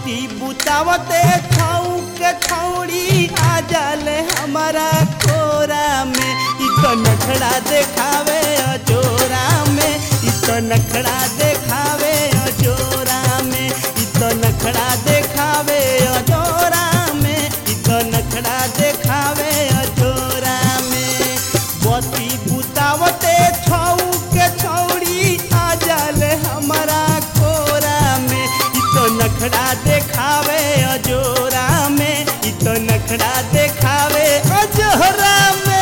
बती बुतावते छऊ के छौड़ी आ जाले हमारा कोरा में इ तो नखड़ा देखावे अजोरा में इ तो नखड़ा देखावे अजोरा में इ तो नखड़ा देखावे अजोरा में इ तो नखड़ा देखावे अजोरा में बती बुतावते छऊ के छौड़ी आ जाले हमारा कोरा में इ तो नखड़ा देखावे अजोरा में इ तो नखड़ा देखावे अजोरा में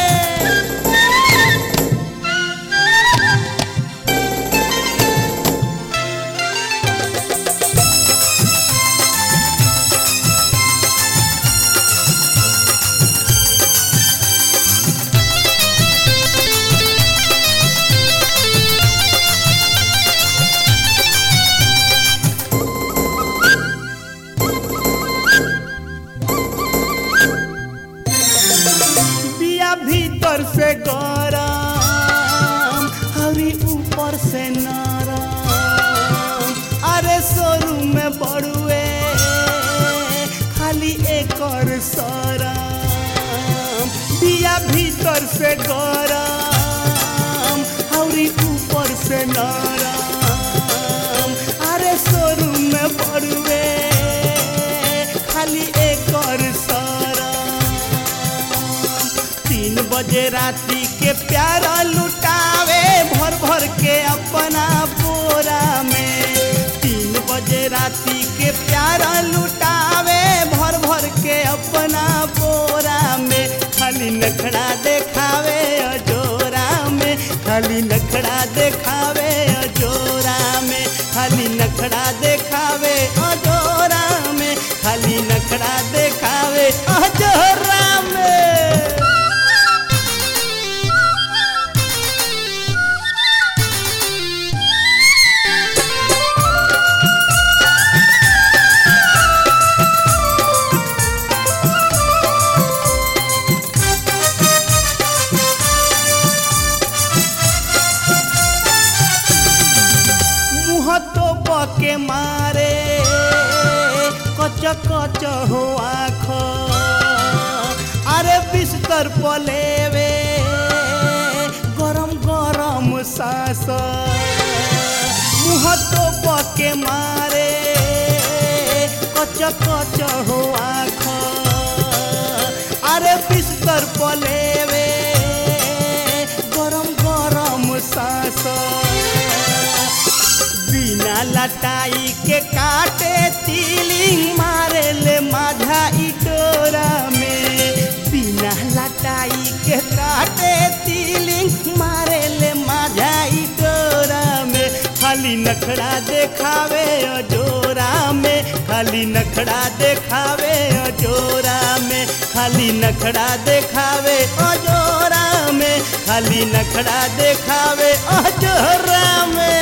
बिया भीतर से गरम हरी ऊपर से नरम अरे शोरूम में बड़ुए खाली एकर सरम बिया भीतर से गरम हरी ऊपर से नरम अरे शोरूम में बड़ुए खाली एकर सरम तीन बजे राती के प्यारा लुटावे भर भर के अपना बोरा में तीन बजे राती के प्यारा लुटावे भर भर के अपना बोरा में खाली नखड़ा देखावे अजोरा में खाली नखड़ा देखावे अजोरा में खाली नखड़ा देखावे अजोरा में खाली नखड़ा देखावे अजोरा में मुँह तो बके मारे कच कच हो आँख अरे बिस्तर पलेवे गरम गरम सास मुँह तो बके मारे कच कच हो आँख अरे बिस्तर पलेवे गरम गरम सास बिना लटाई के काटे तीलिंग मारे ले माझा इटोरा में बिना लटाई के काटे तीलिंग मारे ले माझा इटोरा में खाली नखड़ा देखावे अजोरा में खाली नखड़ा देखावे अजोरा में खाली नखड़ा देखावे अजोरा में खाली नखड़ा देखावे अजोरा में